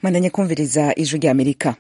mwandanye kumviriza ijwi rya amerika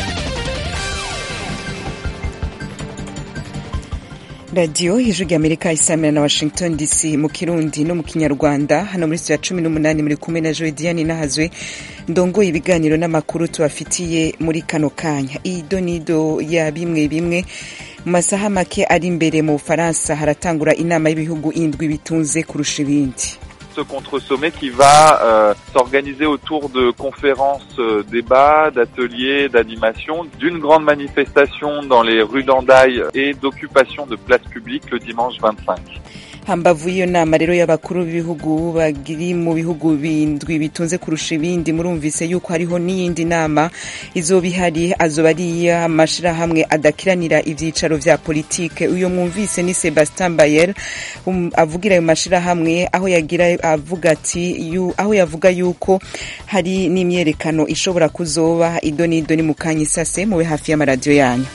radiyo ijwi rya amerika isamira na washington dc mu kirundi no mu kinyarwanda hano muri studio ya cumi n'umunani muri kumwe na joediani nahazwe ndongoye ibiganiro n'amakuru tubafitiye muri kano kanya ido nido ya bimwe bimwe mu masaha make ari imbere mu bufaransa haratangura inama y'ibihugu indwi bitunze kurusha ibindi ce contre-sommet qui va euh, s'organiser autour de conférences, euh, débats, d'ateliers, d'animations, d'une grande manifestation dans les rues d'Andaï et d'occupation de places publiques le dimanche 25. hambavu y'iyo nama rero y'abakuru b'ibihugu bagiri mu bihugu bindwi bitunze kurusha ibindi murumvise yuko hariho n'iyindi nama izoba ihari azoba ari iy'amashirahamwe adakiranira ivyicaro vya politike uyo mwumvise ni sebastien bayer um, avugira ayo mashirahamwe aho yagira avuga ati yu, aho yavuga yuko hari n'imyerekano ishobora kuzoba ido n'ido ni mu kanya isase mube hafi y'amaradiyo yanyu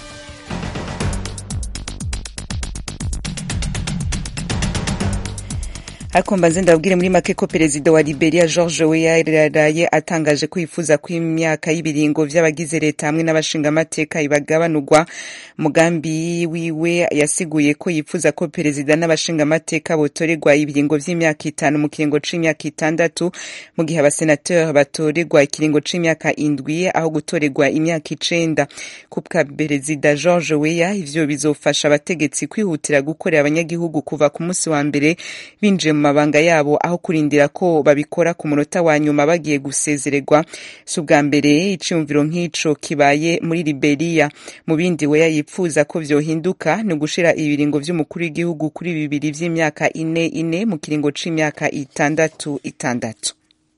ariko mbanze ndababwire muri make ko perezida wa liberia george weah yaraye atangaje ko yifuza ko imyaka y'ibiringo vy'abagize leta hamwe n'abashingamateka ibagabanurwa mugambi wiwe yasiguye ko yifuza ko perezida n'abashingamateka botorerwa ibiringo vy'imyaka itanu mu kiringo c'imyaka itandatu mu gihe abasenateur batorerwa ikiringo c'imyaka indwi aho gutorerwa imyaka icenda kubwa perezida george weah ivyo bizofasha abategetsi kwihutira gukorera abanyagihugu kuva ku musi wa mbere binjiye mu mabanga yabo aho kurindira ko babikora ku munota wa nyuma bagiye gusezererwa si ubwa mbere iciyumviro nk'ico kibaye muri liberia mu bindi weya yipfuza ko vyohinduka ni ugushira ibiringo vy'umukuru w'igihugu kuri bibiri vy'imyaka ine ine mu kiringo c'imyaka itandatu itandatu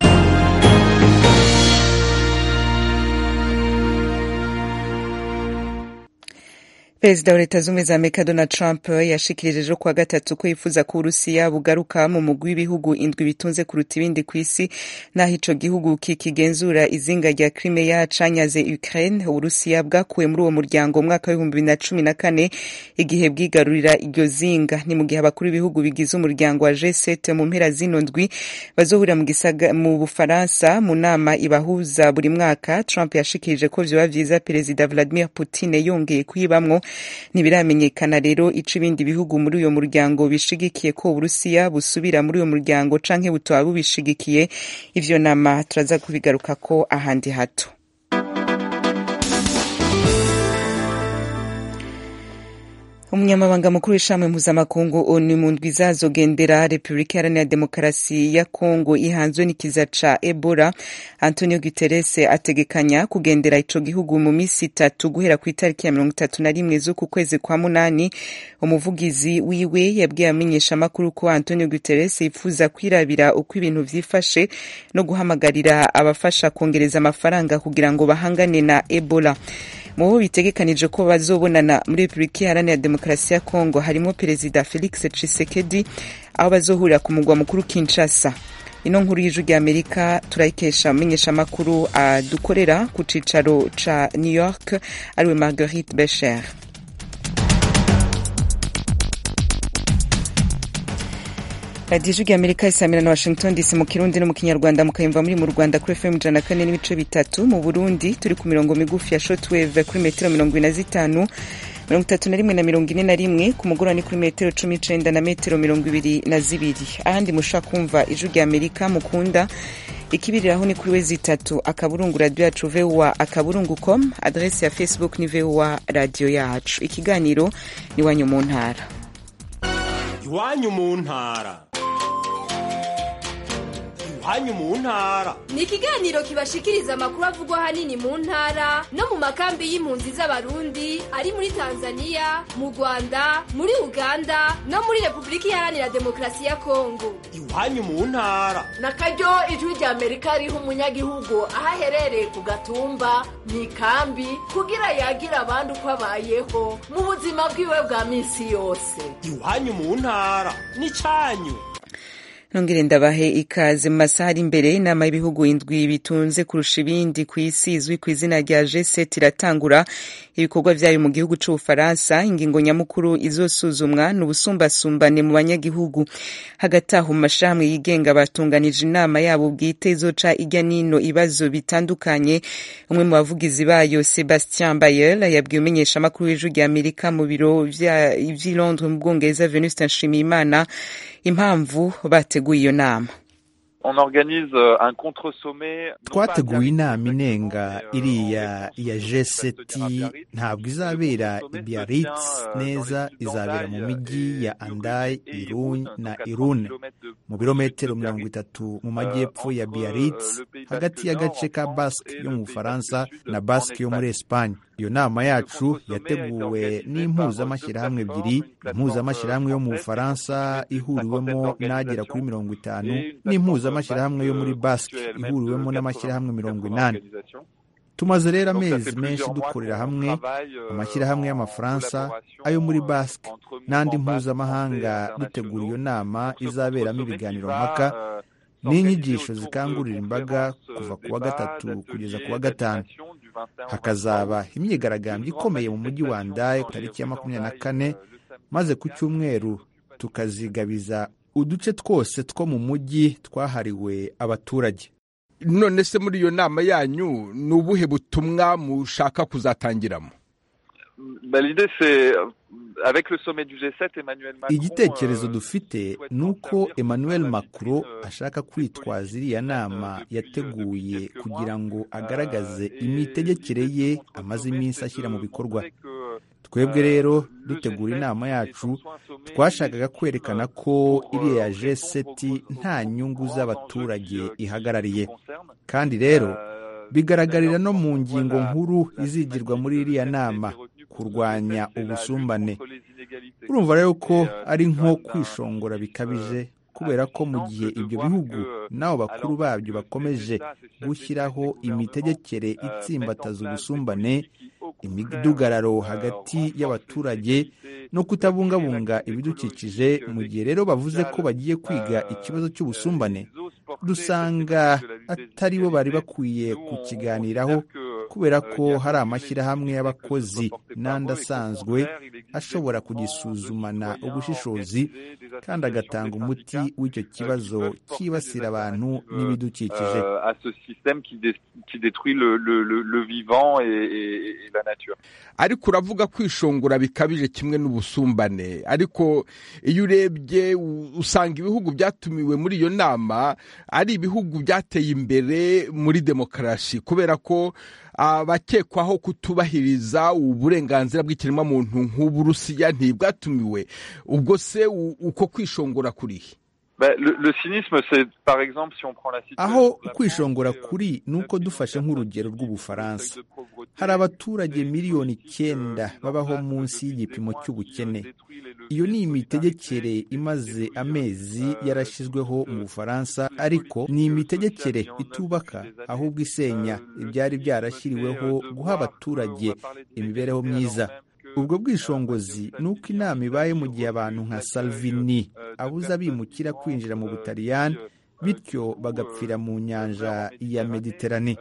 perezida wa leta z'ubumwe za amerika donald trump yashikirije ejo kuwa gatatu ko yifuza ko uburusiya bugaruka mu mugwi w'ibihugu indwi bitunze kuruta ibindi ku isi n'aho ico gihugu kikigenzura izinga rya crimea canyaze ukraine uburusiya bwakuwe muri uwo muryango mu mwaka w'ibihumbi bibiri na cumi na kane igihe bwigarurira iryo zinga ni mu gihe abakuru b'ibihugu bigize umuryango wa g7 mu mpera zino ndwi bazohurira mu, mu bufaransa mu nama ibahuza buri mwaka trump yashikirije ko vyoba vyiza perezida vladimir putin yongeye kuyibamwo ntibiramenyekana rero ico ibindi bihugu muri uyo muryango bishigikiye ko uburusiya busubira muri uyo muryango canke butoba bubishigikiye ivyo nama turaza kubigarukako ahandi hato umunyamabanga mukuru w'ishami mpuzamakungu onu mu ndwi izazogendera repubulika iharanira demokarasi ya kongo ihanzwe n'ikiza ca ebola antonio guterres ategekanya kugendera ico gihugu mu misi itatu guhera ku itariki ya mirongo itatu na rimwe z'uku kwezi kwa munani umuvugizi wiwe yabwiye amenyeshamakuru ko antonio guterres yifuza kwirabira uko ibintu vyifashe no guhamagarira abafasha kongereza amafaranga kugira ngo bahangane na ebola mu bo bitegekanije ko bazobonana muri repubulika iharanira demokarasi ya kongo harimo perezida felix tshisekedi aho bazohurira ku mugwa mukuru kinshasa ino nkuru y'ijwi rya amerika turayikesha amenyeshamakuru adukorera ku cicaro ca new york ariwe marguerite becher radiyo ijwi rya amerika isamira na washington dc mu kirundi no mu kinyarwanda mukayumva muri mu rwanda kuri fm ijana na kane n'ibice bitatu mu burundi turi ku mirongo migufi ya shotwave kuri metero mirongo ine na zitanu mirongo itatu na rimwe na mirongo ine na rimwe ku mugoroba ni kuri metero cumi n'icenda na metero mirongo ibiri na zibiri ahandi mushobora kumva ijwi rya amerika mukunda ikibiriraho ni kuri we zitatu akaburungu radiyo yacu voa akaburungu com adresi ya facebook ni voa radiyo yacu ikiganiro ni iwanyu mu ntara iwanyu mu ntara iwanyu mu ntara ni ikiganiro kibashikiriza amakuru avugwa ahanini mu ntara no mu makambi y'impunzi z'abarundi ari muri tanzania mu rwanda muri uganda no muri repubulika iharanira demokarasi ya kongo iwanyu mu ntara na karyo ijwi rya amerika riha umunyagihugu aho aherereye ku gatumba mu ikambi kugira yagira abandi uko abayeho mu buzima bwiwe bwa minsi yose iwanyu mu ntara ni cyanyu nongere ndabahe ikaze mu masaha ari imbere inama y'ibihugu indwi bitunze kurusha ibindi ku isi izwi ku izina rya G7 iratangura ibikorwa vyayo mu gihugu c'Ubufaransa ingingo nyamukuru izosuzumwa ni ubusumbasumbane mu banyagihugu hagati aho mu mashirahamwe yigenga batunganije inama yabo bwite izoca irya nino ibibazo bitandukanye umwe mu bavugizi bayo Sebastien Bayer yabwiye umumenyeshamakuru w'ijwi rya Amerika mu biro vy'i Londres mu Bwongereza Venuste Nshimiyimana impamvu bateguye iyo nama On organise un contre-sommet. twateguye inama inenga iriya ya G7 ntabwo izabera i Biarritz neza izabera mu mijyi ya Andai, Irun na Irune mu birometero mirongo itatu mu majyepfo ya Biarritz hagati y'agace ka Basque yo mu Bufaransa na Basque yo muri Espagne iyo nama yacu yateguwe n'impuzamashyirahamwe ebyiri impuzamashyirahamwe yo mu Bufaransa ihuriwemo n'agera kuri mirongo itanu n'impuzamashyirahamwe yo muri Basque ihuriwemo n'amashyirahamwe mirongo inani tumaze rero amezi menshi dukorera hamwe amashyirahamwe y'amafaransa ayo muri Basque n'andi mpuzamahanga dutegura iyo nama izaberamo ibiganiro mpaka n'inyigisho zikangurira imbaga kuva ku wa gatatu kugeza ku wa gatanu hakazaba imyigaragambyo ikomeye mu mujyi wa Ndaye tariki ya makumyabiri na kane maze ku cyumweru tukazigabiza uduce twose two mu mujyi twahariwe abaturage none se muri iyo nama yanyu ni ubuhe butumwa mushaka kuzatangiramo L'idée c'est avec le sommet du G7 Emmanuel Macron igitekerezo dufite ni uko Emmanuel Macron ashaka kwitwaza iriya nama yateguye kugira ngo agaragaze imitegekere ye amaze iminsi ashyira mu bikorwa twebwe rero dutegura inama yacu twashakaga kwerekana ko iriya G7 nta nyungu z'abaturage ihagarariye kandi rero bigaragarira no mu ngingo nkuru izigirwa muri iriya nama kurwanya ubusumbane urumva rero ko ari nko kwishongora bikabije kubera ko mu gihe ibyo bihugu n'abo bakuru babyo bakomeje gushyiraho imitegekere itsimbataza ubusumbane imidugararo hagati y'abaturage no kutabungabunga ibidukikije mu gihe rero bavuze ko bagiye kwiga ikibazo cy'ubusumbane dusanga atari bo bari bakwiye kukiganiraho kubera ko hari amashyirahamwe y'abakozi n'andi asanzwe ashobora kugisuzumana ubushishozi kandi agatanga umuti w'icyo kibazo cyibasira abantu n'ibidukikije à ce système qui, dé- qui détruit le, le, le, le vivant et, et, et la nature. ariko uravuga kwishongora bikabije kimwe n'ubusumbane ariko iyo urebye u- usanga ibihugu byatumiwe muri iyo nama ari ibihugu byateye imbere muri demokarasi kubera ko abakekwaho kutubahiriza uburenganzira bw'ikiremwamuntu nk'uburusiya ntibwatumiwe ubwo se u- uko kwishongora kurihe Ben, le, le cynisme, c'est par exemple si on prend la situation. aho de la kwishongora France, kuri ni uko dufashe nk'urugero rw'ubufaransa hari abaturage miliyoni icyenda babaho munsi y'igipimo cy'ubukene iyo ni imitegekere imaze amezi yarashyizweho mu bufaransa ariko ni imitegekere itubaka ahubwo isenya ibyari byarashyiriweho guha abaturage imibereho myiza ubwo bwishongozi ni uko inama ibaye mu gihe abantu nka salvini abuza abimukira kwinjira mu butaliyani bityo bagapfira mu nyanja ya mediterane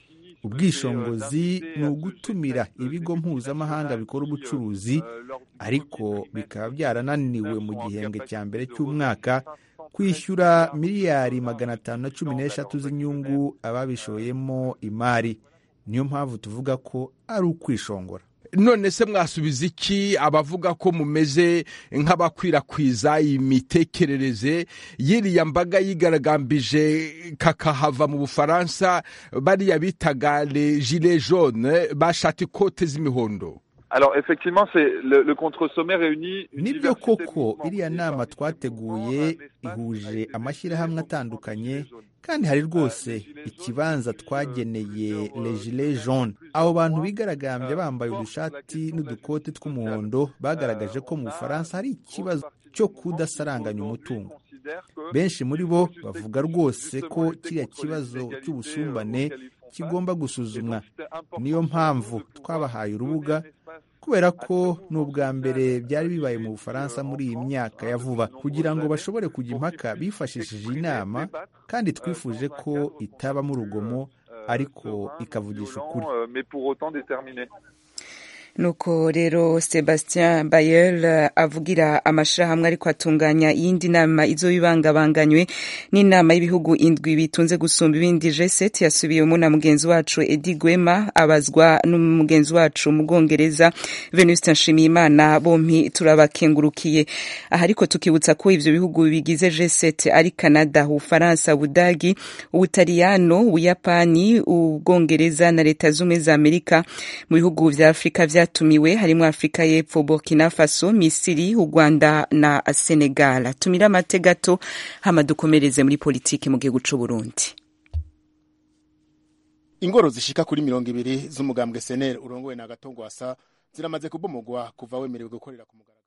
ubwishongozi ni ugutumira ibigo mpuzamahanga bikora ubucuruzi ariko bikaba byarananiwe mu gihembwe cya mbere cy'umwaka kwishyura miliyari magana atanu na cumi n'eshatu z'inyungu ababishoyemo imari niyo mpamvu tuvuga ko ari ukwishongora none se mwasubiza iki abavuga ko mumeze nk'abakwirakwiza imitekerereze y'iriya mbaga yigaragambije kakahava mu bufaransa bariya bitaga le gilet jaune bashata ikote z'imihondo Alors effectivement, c'est le, le contre-sommet réunit une nibyo diversité de koko mouvements iriya nama twateguye ihuje amashyirahamwe atandukanye kandi hari rwose ikibanza twageneye legile jaune abo bantu bigaragambye bambaye udushati n'udukote tw'umuhondo bagaragaje ko mu bufaransa hari ikibazo cyo kudasaranganya umutungo benshi muri bo bavuga rwose ko kiriya kibazo cy'ubusumbane kigomba gusuzumwa niyo mpamvu twabahaye urubuga kubera ko ni ubwa mbere byari bibaye mu bufaransa muri iyi myaka ya vuba kugira ngo bashobore kujya impaka bifashishije inama kandi twifuje ko itabamo urugomo ariko ikavugisha ukuri nuko rero sebastien bayel avugira amashirahamwe ariko atunganya iyindi nama izoyibangabanganywe n'inama y'ibihugu indwi bitunze gusumba ibindi g7 yasubiyemo na mugenzi wacu edi gwema abazwa n'umugenzi wacu mu bwongereza venuste nshimiyimana bompi turabakengurukiye aha ariko tukibutsa ko ivyo bihugu bigize g7 ari canada ubufaransa ubudagi ubutaliyano ubuyapani ubwongereza na leta z'ubumwe za amerika mu bihugu vya afurika vya byatumiwe harimo afurika y'epfo burkina faso misiri u rwanda na senegal tumira amate gato hama dukomereze muri politiki mu gihugu c'u burundi ingoro zishika kuri mirongo ibiri z'umugambwe seneri urongowe na gatongwasa ziramaze kubomogwa kuva wemerewe gukorera ku mugaragaro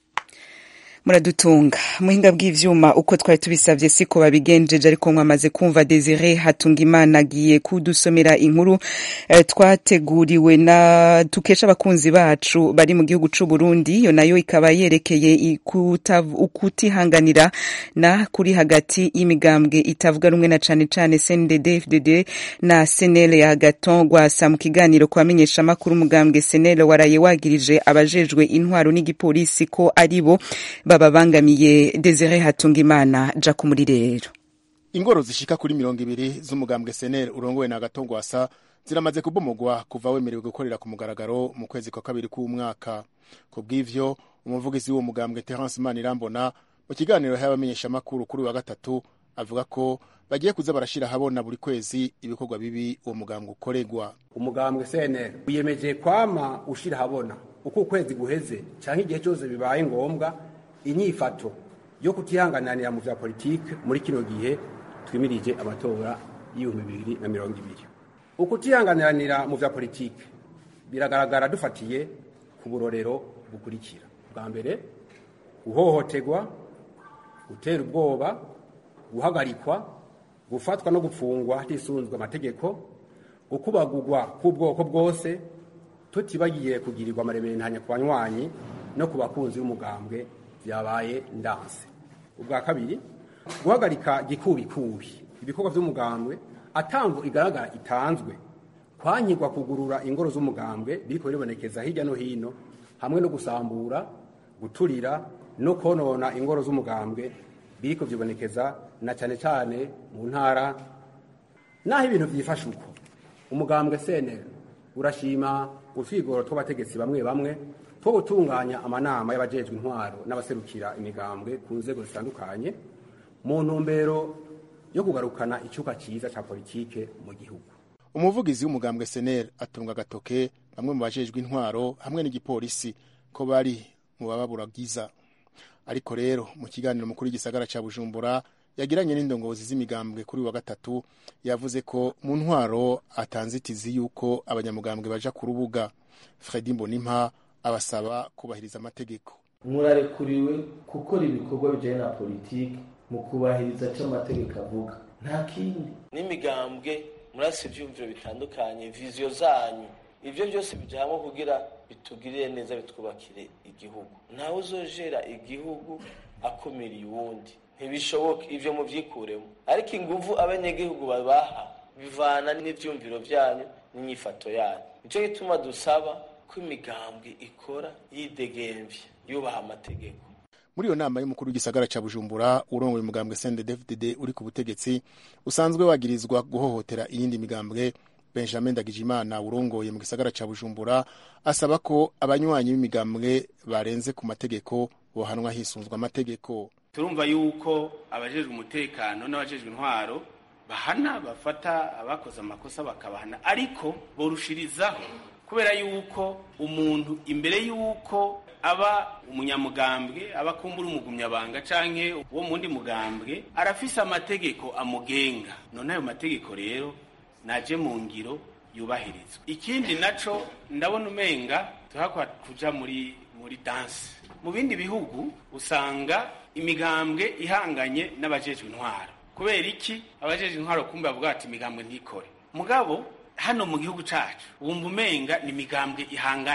muradutunga muhinga bw'ivyuma uko twari tubisavye siko babigenjeje ariko mwamaze kumva Desire hatunga imana agiye kudusomera inkuru eh, twateguriwe na tukesha abakunzi bacu bari mu gihugu c'u Burundi yo nayo ikaba yerekeye ukutihanganira na kuri hagati y'imigambwe itavuga rumwe na cane cane CNDD FDD na SNL ya Gaton Gwasa mu kiganiro kwamenyesha makuru umugambwe SNL waraye wagirije abajejwe intwaro n'igipolisi ko aribo bababangamiye Desire Hatungimana ja kumuri rero ingoro zishika kuri mirongo ibiri z'umugambwe seneri urongowe na gatongwasa ziramaze kubomogwa kuva wemerewe gukorera ku mugaragaro mu kwezi kwa kabiri k'umwaka ku bw'ivyo umuvugizi w'uwo mugambwe terence manirambona mu kiganiro yahaye abamenyeshamakuru kuri wa gatatu avuga ko bagiye kuza barashira habona buri kwezi ibikorwa bibi uwo mugambwe ukoregwa umugambwe seneri wiyemeje kwama ushira habona uko ukwezi guheze canke igihe cyose bibaye ngombwa inyifato yo kutihangananira mu vya politike muri kino gihe twimirije amatora y'ibihumbi bibiri na mirongo ibiri ukutihanganiranira mu vya politike biragaragara dufatiye ku burorero bukurikira bwa mbere guhohoterwa gutera ubwoba guhagarikwa gufatwa no gufungwa hatisunzwe amategeko gukubagurwa k'ubwoko bwose tutibagiye kugirirwa amaremerentanya ku banywanyi no ku bakunzi b'umugambwe byabaye ndanse ubwa kabiri guhagarika gikubikubi ibikorwa by'umugambwe atamvu igaragara itanzwe kwankirwa kugurura ingoro z'umugambwe biriko biribonekeza hirya no hino hamwe no gusambura guturira no konona ingoro z'umugambwe biriko vyibonekeza na cane cane mu ntara naho ibintu vyifashe uko umugambwe senera urashima utwigoro tw'abategetsi bamwe bamwe two gutunganya amanama y'abajejwe intwaro n'abaserukira imigambwe ku nzego zitandukanye mu ntumbero yo kugarukana icyuka cyiza cya politike mu gihugu umuvugizi w'umugambwe seneri atunga agatoke bamwe mu bajejwe intwaro hamwe n'igipolisi ko bari mu bababuragiza ariko rero mu kiganiro mukuru w'igisagara cya bujumbura yagiranye n'indongozi z'imigambwe kuri wa gatatu yavuze ko mu ntwaro atanzitizi y'uko abanyamugambwe baja ku rubuga fredi mbonimpa abasaba kubahiriza amategeko murarekuriwe gukora ibikorwa bijyanye na politiki mu kubahiriza icyo amategeko avuga nta kindi n'imigambwe murasi ibyumviro bitandukanye viziyo zanyu ibyo byose bijya hamwe kugira bitugirire neza bitwubakire igihugu ntawe uzojera igihugu akumiriye uwundi ntibishoboke ibyo mubyikuremo ariko ingufu abanyagihugu babaha bivana n'ibyumviro byanyu n'inyifato yanyu nicyo gituma dusaba ko imigambwe ikora yidegemvye yubaha amategeko muri iyo nama y'umukuru w'igisagara cya bujumbura urongoye umugambwe cndfdd uri ku butegetsi usanzwe wagirizwa guhohotera iyindi migambwe benjamin ndagijimana urongoye mu gisagara cya bujumbura asaba ko abanywanyi b'imigambwe barenze ku mategeko bohanwa hisunzwe amategeko turumva yuko abajejwe umutekano n'abajejwe intwaro bahana bafata abakoze amakosa bakabahana ariko borushirizaho kubera yuko umuntu imbere yuko aba umunyamugambwe aba kumbura umugumyabanga canke uwo mundi mugambwe arafise amategeko amugenga none ayo mategeko rero naje mu ngiro yubahirizwa ikindi naco ndabona umenga tuhakwa kuja muri muri danse mu bindi bihugu usanga imigambwe ihanganye n'abajejwe intwaro kubera iki abajejwe intwaro kumbe bavuga ati imigambwe ntikore mugabo hano mu gihugu cacu wumva umenga ni imigambwe ihanganye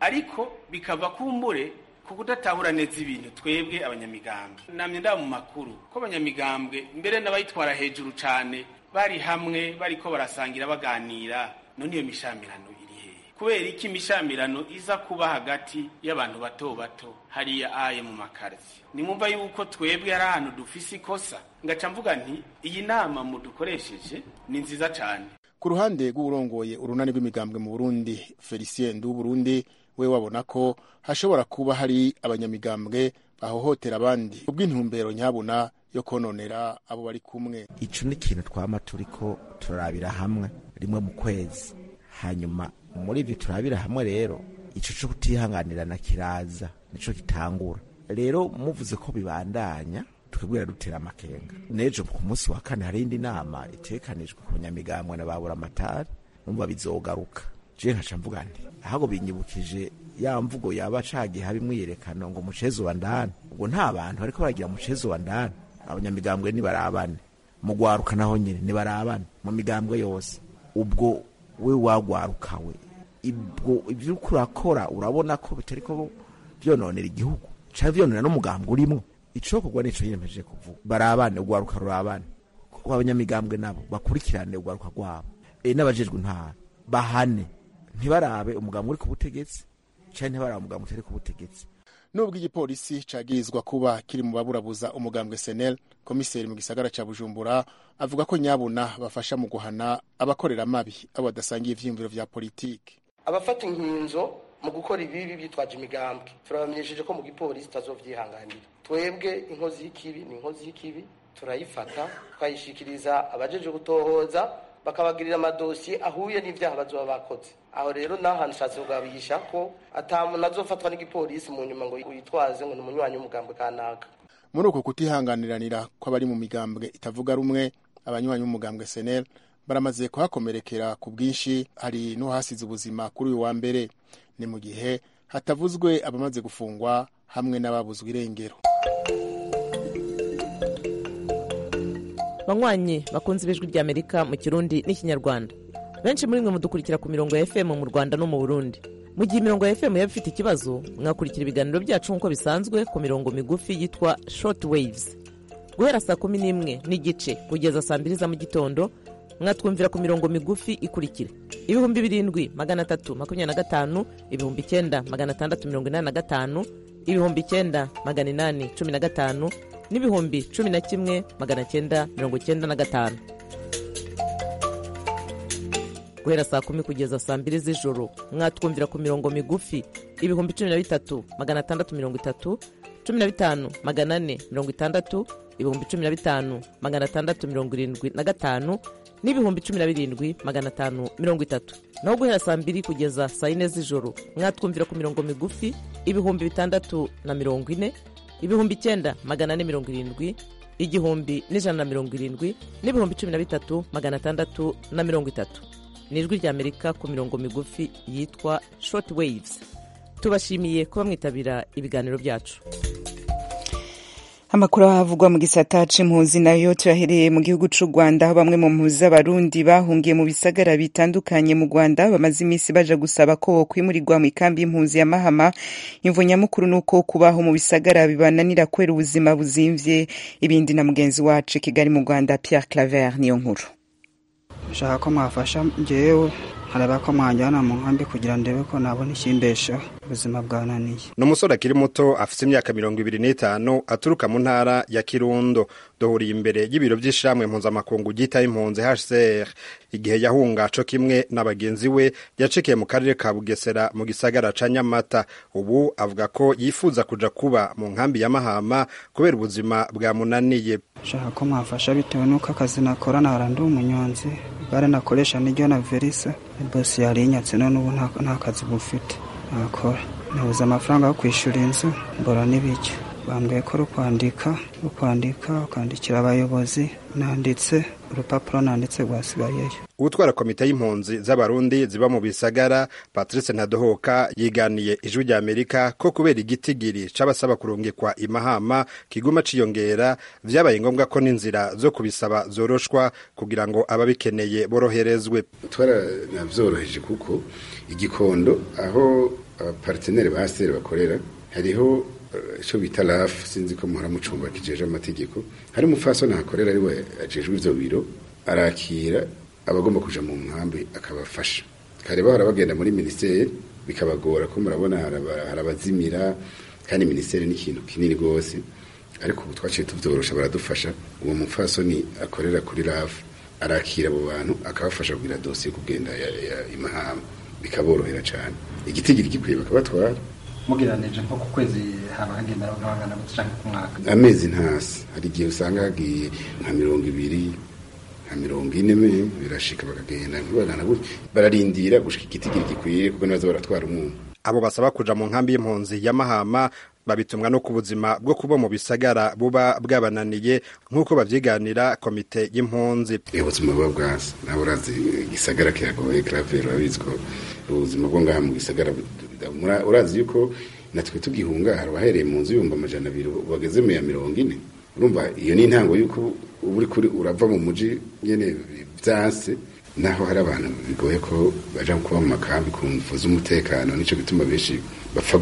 ariko bikava kumbure ku kudatahura neza ibintu twebwe abanyamigambwe namye ndaba mu makuru ko abanyamigambwe mbere n'abayitwara hejuru cane bari hamwe bariko barasangira baganira none iyo mishamirano iri hehe kubera iki imishamirano iza kuba hagati y'abantu bato bato hariya aye mu makarzi nimwumva yuko twebwe ari ahantu dufise ikosa ngaca mvuga nti iyi nama mudukoresheje ni nziza cane ku ruhande rw'uburongoye urunani rw'imigambwe mu burundi felicien nduburundi we wabona ko hashobora kuba hari abanyamigambwe bahohotera abandi ubw'intumbero nyabuna yo kononera abo bari kumwe ico ni ikintu twama turiko turarabira hamwe rimwe mu kwezi hanyuma muri ivyo turabira hamwe rero ico co kutihanganirana kiraza nico gitangura rero muvuze ko bibandanya twebwira dutera amakenga n'ejo ku munsi wa kane hari indi nama itekanijwe ku banyamigambwe na babura amatari numva bizogaruka je nkaca mvuga nti ahubwo binyibukije ya mvugo yaba cagiye haba imwiyerekano ngo mucezo wa ndani ubwo nta bantu bariko baragira mucezo wa ndani abanyamigambwe nibarabane mu gwaruka naho nyene nibarabane mu migambwe yose ubwo we wagwarukawe ibwo ivyo uriko urakora urabona ko bitariko vyononera igihugu canke vyononera n'umugambwe urimwo icokorwa nico yiyemeje kuvuga barabane ugwaruka rurabane kuko abanyamigambwe nabo bakurikirane ugwaruka rwabo e n'abajejwe intara bahane ntibarabe umugambwe uri ku butegetsi canke ntibarabe umugambwe utari ku butegetsi nubwo igipolisi cagirizwa kuba kiri mu baburabuza umugambwe senel komiseri mu gisagara ca bujumbura avuga ko nyabuna bafasha mu guhana abakorera mabi abo badasangiye ivyiyumviro vya politiki abafata inkinzo mu gukora ibibi bitwaje imigambwe turabamenyesheje ko mu gipolisi tutazovyihanganira twebwe inkozi y'ikibi ni inkozi y'ikibi turayifata tukayishikiriza abajeje gutohoza bakabagirira amadosiye ahuye n'ivyaha bazoba bakoze aho rero nahantu nshatse kugabisha ko ata muntu azofatwa n'igipolisi mu nyuma ngo yitwaze ngo ni umunywanyi w'umugambwe kanaka muri uko kutihanganiranira kw'abari mu migambwe itavuga rumwe abanywanyi b'umugambwe senel baramaze kuhakomerekera ku bwinshi hari n'uhasize ubuzima kuri uyu wa mbere ni mu gihe hatavuzwe abamaze gufungwa hamwe n'ababuzwe irengero banywanyi bakunze ibijwi ry'amerika mu kirundi n'ikinyarwanda benshi muri mwe mudukurikira ku mirongo ya fm mu rwanda no mu burundi mu gihe imirongo ya fm yaba ifite ikibazo mwakurikira ibiganiro byacu nk'uko bisanzwe ku mirongo migufi yitwa short waves guhera saa kumi n'imwe n'igice kugeza saa mbiri za mu gitondo mwatwumvira ku mirongo migufi ikurikira ibihumbi birindwi magana atatu makumyabiri na gatanu ibihumbi icyenda magana atandatu mirongo inani na gatanu ibihumbi icyenda magana inani cumi na gatanu n'ibihumbi cumi na kimwe magana cyenda mirongo cyenda na gatanu guhera saa kumi kugeza saa mbiri z'ijoro mwatwumvira ku mirongo migufi ibihumbi cumi na bitatu magana atandatu mirongo itatu cumi na bitanu magana ane mirongo itandatu ibihumbi cumi na bitanu magana atandatu mirongo irindwi na gatanu n'ibihumbi cumi na birindwi magana atanu mirongo itatu naho guhera saa mbiri kugeza saa yine z'ijoro mwatwumvira ku mirongo migufi ibihumbi bitandatu na mirongo ine ibihumbi icyenda magana ane mirongo irindwi igihumbi n'ijana na mirongo irindwi n'ibihumbi cumi na bitatu magana atandatu na mirongo itatu ni ijwi ry'amerika ku mirongo migufi yitwa short waves tubashimiye kuba mwitabira ibiganiro byacu amakuru ahavugwa mu gisata c'impunzi nayo tuyahereye mu gihugu c'u rwanda aho bamwe mu mpunzi z'abarundi bahungiye mu bisagara bitandukanye mu rwanda bamaze iminsi baja gusaba ko bokwimurirwa mu ikambi y'impunzi ya mahama imvo nyamukuru ni uko kubaho mu bisagara bibananira kubera ubuzima buzimvye ibindi na mugenzi wacu i kigali mu rwanda pierre claver niyo nkuru nshaka ko mwafasha njyewe haraba ko mwanjyana mu nkambi kugira ndebe ko nabona ikimbeshaho ubuzima bwananiye ni umusore akiri muto afite imyaka mirongo ibiri n'itanu aturuka mu ntara ya kirundo duhuriye imbere y'ibiro by'ishamwe mpuzamakungu ryitaho impunzi hcr igihe yahunga co kimwe na bagenzi we yacikiye mu karere ka bugesera mu gisagara ca nyamata ubu avuga ko yifuza kuja kuba mu nkambi ya mahama kubera ubuzima bwamunaniye nshaka ko mwafasha bitewe n'uko akazi nakora nahora ndi umunyonzi igare nakoresha niryo na verisa bosi yarinyatse none ubu nta kazi bufite nakora nabuze amafaranga yo kwishyura inzu mbora n'ibiryo bambwiye ko rukwandika rukwandika ukandikira abayobozi nanditse urupapuro nanditse rwasigayeyo utwara komite y'impunzi z'abarundi ziba mu bisagara patrice ntadohoka yiganiye ijwi rya amerika ko kubera igitigiri c'abasaba kurungikwa imahama kiguma ciyongera vyabaye ngombwa ko n'inzira zo kubisaba zoroshwa kugira ngo ababikeneye boroherezwe twaravyoroheje kuko igikondo aho abaparteneri ba haseri bakorera hariho icyo bita rafu sinzi ko muhora mucumba kijeje amategeko hari umupfasoni ahakorera ariwe ajejwe ivyo biro arakira abagomba kuja mu nkambi akabafasha kare bahora bagenda muri minisiteri bikabagora ko murabona harabazimira kandi minisiteri ni ikintu kinini rwose ariko ubu twaciye tuvyorosha baradufasha uwo mupfasoni akorera kuri rafu arakira abo bantu akabafasha kugira dosiye kugenda imahama bikaborohera cyane igitigiri gikwiye bakabatwara mugereranije nko ku kwezi haba hagenda nk'abangana gute cyangwa ku mwaka amezi ntasi hari igihe usanga hagiye nka mirongo ibiri nka mirongo ine me birashika bakagenda ntibagana gutya bararindira gushika igitigiri gikwiye kuko nibaza baratwara umuntu abo basaba kuja mu nkambi y'impunzi ya mahama babitumwa no ku buzima bwo kuba mu bisagara buba bwabananiye nk'uko bavyiganira komite y'impunzi ubuzima buba bwasi nawe urazi igisagara kiragoye kiravera urabizi ko ubuzima bwo ngaha mu gisagara urazi yuko natwe tugihunga hari abahereye mu nzu yumva amajana abiri bageze mu ya mirongo ine urumva iyo ni intango y'uko uba uri kuri urava mu muji nyene vyanse naho hari abantu bigoye ko baja kuba mu makambi ku mvu z'umutekano nico gituma benshi bapfa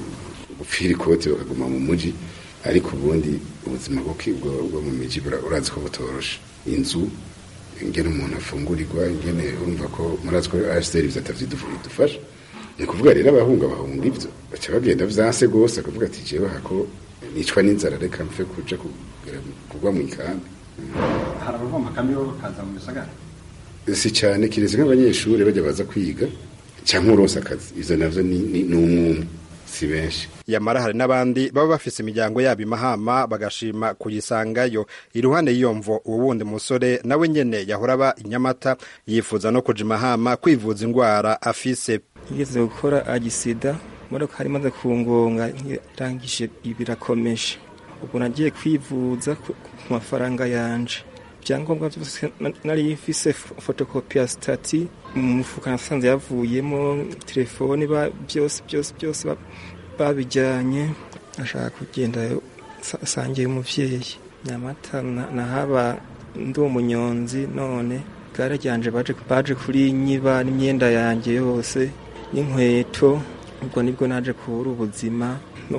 gupfira ikoti bakaguma mu muji ariko ubundi ubuzima bwo mu miji urazi ko butoroshe inzu ingene umuntu afungurirwa ingene urumva ko murazi ko HCR ivyo atavyidufasha ni kuvuga rero abahunga bahunga ivyo baca bagenda vyanse gose akavuga ati jewe hako nicwa n'inzara reka mfe kuja kugwa mu ikambi hari abava mu makambi bo bakaza mu bisagara si cyane kiretse nk'abanyeshuri bajya baza kwiga cyangwa uronse akazi ivyo navyo ni umwumwe si benshi yamara hari n'abandi baba bafise imiryango yabo imahama bagashima kuyisangayo iruhande y'iyo mvo uwo wundi musore nawe nyene yahora aba inyamata yifuza no kuja imahama kwivuza ingwara afise yigeze gukora agisida imodoka hari imaze kungonga irangije birakomeje ubwo nagiye kwivuza ku mafaranga yanje ibyangombwa byose nari mfise fotokopi ya stati mu mufuka nasanze yavuyemo telefoni byose byose byose babijyanye ashaka kugenda asangiye umuvyeyi nyamata nahaba ndi umunyonzi none gare ryanje baje kuri nyiba n'imyenda yanjye yose n'inkweto ubwo nibwo naje kubura ubuzima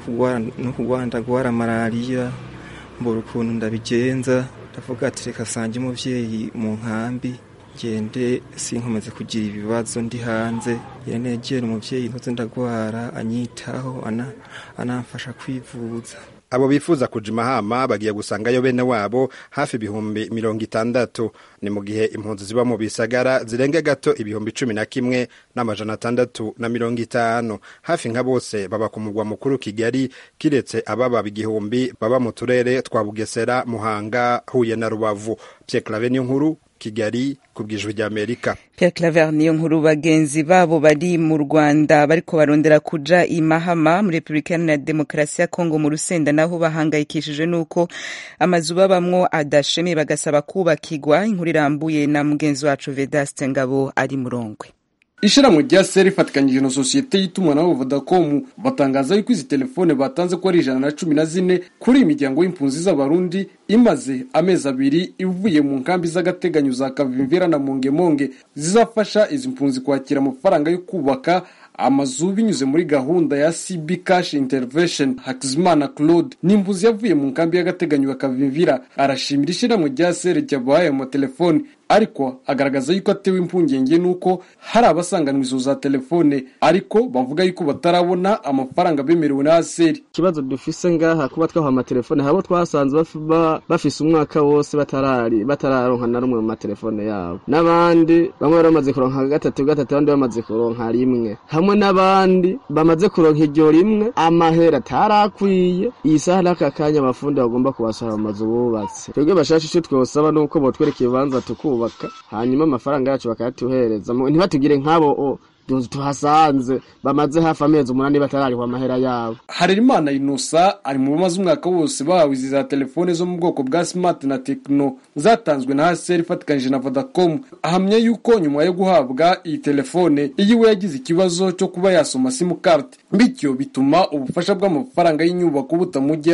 no kugwara ndagwara malariya mbura ukuntu ndabigenza ndavuga ati reka sange umuvyeyi mu nkambi ngende sinkomeze kugira ibibazo ndi hanze yanegera umuvyeyi ntuze ndagwara anyitaho anamfasha kwivuza abo bifuza kuja imahama bagiye gusangayo bene wabo hafi ibihumbi mirongo itandatu ni mu gihe impunzi ziba mu bisagara zirenga gato ibihumbi cumi na kimwe n'amajana atandatu na mirongo itanu hafi nka bose baba ku mugwa mukuru kigali kiretse ababa igihumbi baba mu turere twa bugesera muhanga huye na rubavu pierre clave niyo nkuru kigali ku bwijwi ry'amerika Pierre Claver niyo nkuru bagenzi babo bari mu Rwanda bariko barondera kuja imahama muri Republika Iharanira Demokarasi ya Kongo mu Rusenda naho bahangayikishije nuko amazu babamwo adashemeye bagasaba kubakigwa inkuru irambuye na mugenzi wacu Vedaste Ngabo ari murongwe ishyirahamwe rya seri rifatikanyije na sosiyete y'itumanaho vodacom batangaza yuko izi telefone batanze ko ari ijana na cumi na zine kuri iyi miryango y'impunzi z'abarundi imaze amezi abiri ivuye mu nkambi z'agateganyo za kavimvera na mongemonge zizafasha izi mpunzi kwakira amafaranga yo kubaka amazu binyuze muri gahunda ya cb cash intervention hakizimana claude ni impunzi yavuye mu nkambi y'agateganyo ya kavimvira arashimira ishyirahamwe rya seri ryabahaye amatelefoni ariko agaragaza yuko atewe impungenge n'uko hari abasanganwa izo za telefone ariko bavuga yuko batarabona amafaranga bemerewe na aseri ikibazo dufise ngaha kuba twaha amatelefone habo twasanze bafise umwaka wose batarari batararonka na rumwe mu matelefone yabo n'abandi bamwe bari bamaze kuronka gatatu gatatu abandi bamaze kuronka rimwe hamwe n'abandi bamaze kuronka iryo rimwe amahera atarakwiye iyi saha n'aka kanya abafundi bagomba kubasohora mu mazu bubatse twebwe bashasha icyo twosaba nuko botwereka ibibanza tukubaka hanyuma amafaranga yacu bakayatuhereza ntibatugire nk'abo tuhasanze bamaze hafi amezi umunani batararihwa amahera yabo harerimana inusa ari mu bamaze umwaka wose bahawe izi za telefone zo mu bwoko bwa smart na tekino zatanzwe na haseri ifatikanyije na vodacom ahamya yuko nyuma yo guhabwa iyi telefone iyiwe yagize ikibazo cyo kuba yasoma simukadi bityo bituma ubufasha bw'amafaranga y'inyubako butamugeraho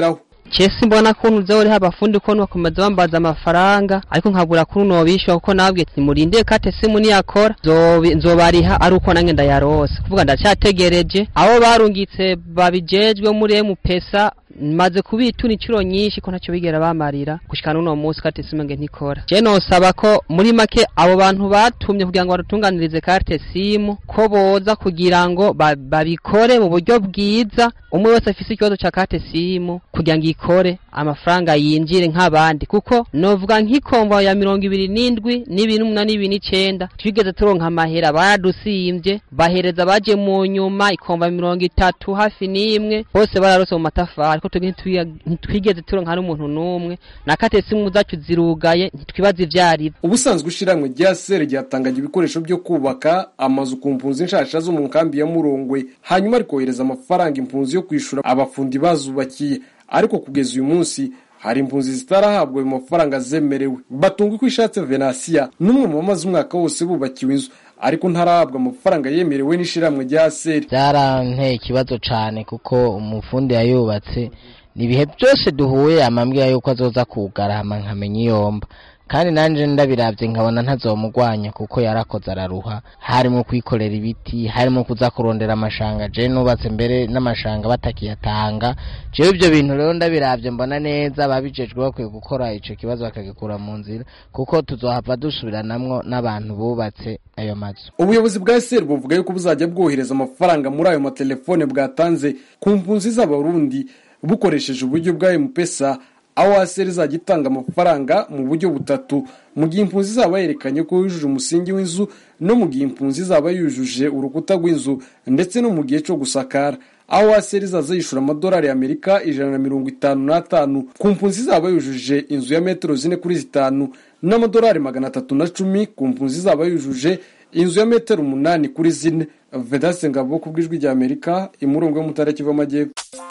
cese mbona kuntu uza uriho abafundi ko bakomeza bambaza amafaranga ariko nkabura kuntu nobishyura kuko nabwiye ati murinde kate simu niyakora nzobi- nzobariha ari uko nange ndayarose kuvuga ndacyategereje abo barungitse babijejwe muri emupesa maze kubitura inshuro nyinshi ko ntacyo bigera bamarira gushika n'uno munsi kate simu nge ntikora je nosaba ko muri make abo bantu batumye kugira ngo badutunganirize karte simu ko boza kugira ngo ba- babikore mu buryo bwiza umwe wese afise ikibazo ca karte simu kugira ngo ikore amafaranga yinjire nk'abandi kuko novuga nk'ikomva ya mirongo ibiri n'indwi n'ibiri n'umunani n'ibiri n'icenda twigeze turonka amahera baradusimvye bahereza baje mu nyuma ikomva mirongo itatu hafi n'imwe bose bararose mu matafari ariko twebwe ntitwiga- ntitwigeze turonka n'umuntu n'umwe na kate simu zacu zirugaye ntitwibaza ivyarivyo ubusanzwe ishiramwe rya sere ryatangaga ibikoresho byo kubaka amazu ku mpunzi nshasha zo mu nkambi ya murongwe hanyuma rikohereza amafaranga impunzi yo kwishura abafundi bazubakiye ariko kugeza uyu munsi hari impunzi zitarahabwa ayo mafaranga zemerewe batunga uko ishatse venasiya n'umwe mu bamaze umwaka wose bubakiwe inzu ariko ntarahabwa amafaranga yemerewe n'ishiramwe rya seri byaranteye ikibazo cyane kuko umufundi yayubatse ni ibihe byose duhuye amambwira yuko azoza kugarama nkamenya iyomba kandi nanjye ndabirabye nkabona ntazomugwanya kuko yarakoze araruha harimo kwikorera ibiti harimo kuza kurondera amashanga je nubatse mbere n'amashanga batakiyatanga jewe ibyo bintu rero ndabirabye mbona neza babijejwe bakwiye gukora ico kibazo bakagikura mu nzira kuko tuzohava dusubiranamwo n'abantu bubatse ayo mazu ubuyobozi bwa seri buvuga yuko buzajya bwohereza amafaranga muri ayo matelefone bwatanze ku mpunzi z'abarundi bukoresheje uburyo bwa mpesa aho aseri izajya itanga amafaranga mu buryo butatu mu gihe impunzi izaba yerekanye ko yujuje umusingi w'inzu no mu gihe impunzi izaba yujuje urukuta rw'inzu ndetse no mu gihe cyo gusakara aho aseri izaza yishyura amadolari y'amerika ijana na mirongo itanu n'atanu ku mpunzi izaba yujuje inzu ya metero zine kuri zitanu n'amadolari magana atatu na cumi ku mpunzi izaba yujuje inzu ya metero umunani kuri zine vedase ngabo ku bw'ijwi rya amerika imurongo yo mu ntara kiva amajyepfo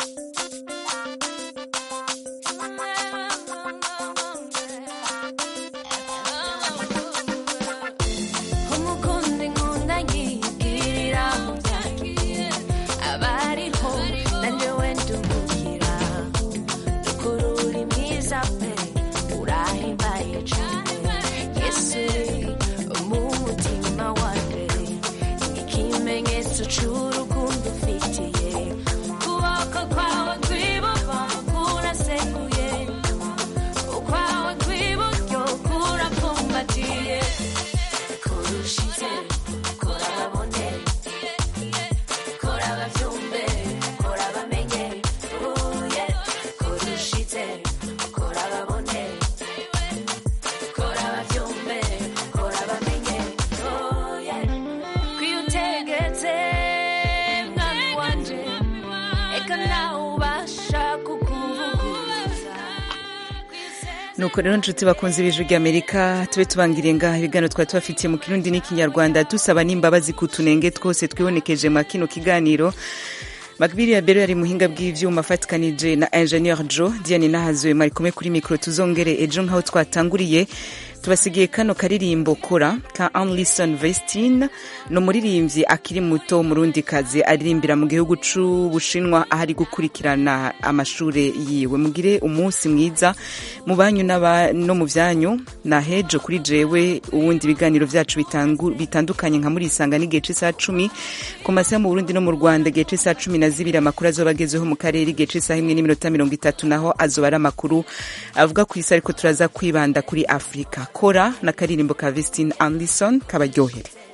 umukundi nkunda nkigirira aho byagiye abariho nanjye wenda umubwira ukuri uri mwiza pe urahimbaye cyane yesu mu mutima wanjye ikimenyetso cy'urukundo ufitiye ukuboko kwawe kw'iburyo kuraseguye ukwawe kw'iburyo kurapfumbatiye kurushize kora babone kora babyumve kora bamenye uye kurushize kora babone kora babyumve kora bamenye uye kwiyutegetse mwami wanje eka nawe ubasha kukuvuguruza nuko rero nshuti bakunze ibijwi ry'amerika tube tubangiriye ngaha ibiganiro twari tubafitiye mu kirundi n'ikinyarwanda dusaba n'imbabazi ku tunenge twose twibonekeje mu kino kiganiro makbiri ya bero yari muhinga bw'ivyuma afatikanije na ingenieur jo diane nahazuwe mwari kumwe kuri mikoro tuzongere ejo nk'aho twatanguriye tubasigiye kano karirimbo kora ka anlison vestine ni umuririmbyi akiri muto murundi kazi aririmbira mu gihugu c'ubushinwa aho ari gukurikirana amashure yiwe mugire umunsi mwiza mu banyu n'aba- no mu vyanyu na hejo kuri jewe ubundi ibiganiro vyacu bitangu- bitandukanye nka muri isanga n'igihe c'isaha cumi ku masaha mu burundi no mu rwanda igihe c'isaha cumi na zibiri amakuru azoba agezeho mu karere igihe c'isaha imwe n'iminota mirongo itatu naho azoba ari amakuru avuga ku isi ariko turaza kwibanda kuri afurika kora na karirimbo ka vestine anderson kabaryohere